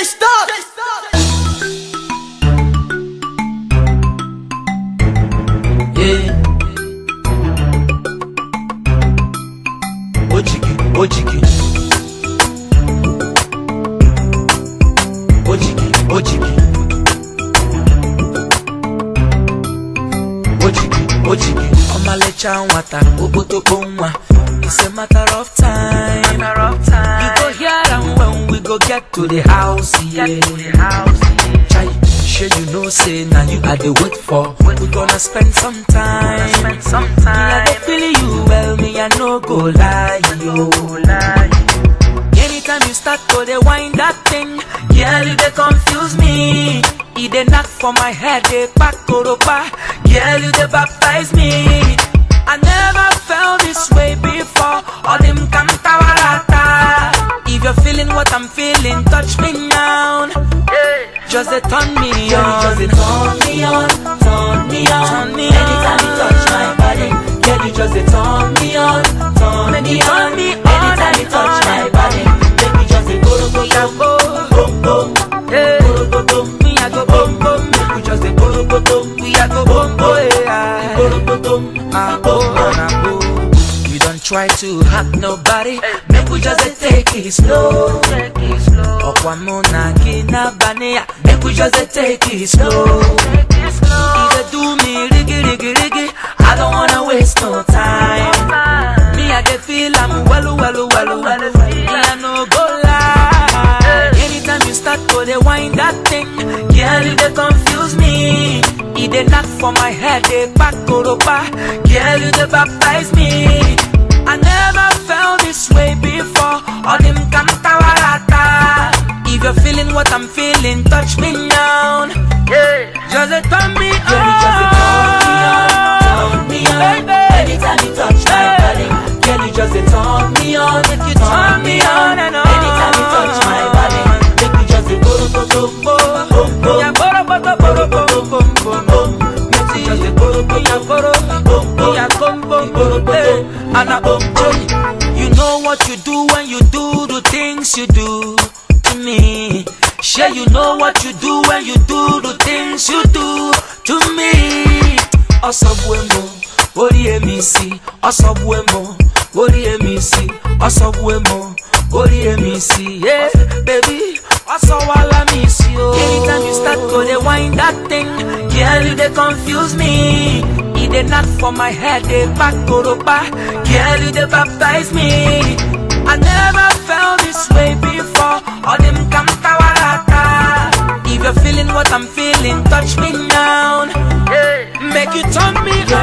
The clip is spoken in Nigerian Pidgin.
stop. Yeah. Ojigi, ojigi. Ojigi, ojigi. Ojigi, ojigi. Ọmalịcha nwata, okpotokpo nwa. It's a matter of time. Matter of time. You go hear am when we go get to the house, yeah. Get to the house. Chai, sure you know say now you are the wait for. We gonna spend some time. Spend some Me I time. go feel you well, me I no go lie, yo. Lie. Anytime you start to the wind that thing, girl you dey confuse me. E dey knock for my head, dey pack koropa. Girl you dey baptize me. I never felt this way before. All them kantawarata. If you're feeling what I'm feeling, touch me now. Yeah. Just dey turn me Girl, on. you just dey turn me on, turn me on. Turn me Anytime you on. touch my body, girl, you just dey turn me on, turn Make me you turn on. me on Anytime you and touch on my and body, make me just dey go go go boom boom, Hey, go go boom, me I go boom boom. make we just dey go go boom, We I go boom boom. Yeah. go go boom, I go and I go. You don't try to hurt nobody. Make we just dey take it slow. Take it slow. Okwa muna kina bania. Make we just dey take it slow. Take it slow. You dey do me riggy riggy riggy. I don't wanna waste no time. Time. Me I dey feel I'm well well well well. Me I no go lie. Anytime you start to dey wind that thing, girl you dey confuse me. E dey knock for my head, dey pack koropa. Girl you dey baptize me. I never felt this way before. All them kantawarata. If you're feeling what I'm feeling, touch me now. Yeah. Just dey turn me on. Girl, you just dey turn me on, turn me on. Baby. Anytime you touch my Hey. body, girl, you just dey turn me on, Make you turn me on and on. Anytime you touch my body, make me just dey go go go boom boom boom. Yeah, boro, boro, boro, boro, boro, boro, boro. Make me just dey go go Yeah, go boro, boom boom. yeah, come, boom, boom, hey. And I You know what you do when you do the things you do to me. Sure, you know what you do when you do the things you do to me. Ọsọgbuemo, orí èmi sí. Ọsọgbuemo, orí èmi sí. Ọsọgbuemo, orí èmi sí. Yeah, baby, ọsọwala mi sí o. Anytime you start to dey wind that thing, girl you dey confuse me. E dey knock for my head, dey pack koropa. Girl you dey baptize me. I never felt this way before. All them kantawarata. If you're feeling what I'm feeling, touch me now. Yeah. Make you turn me Girl,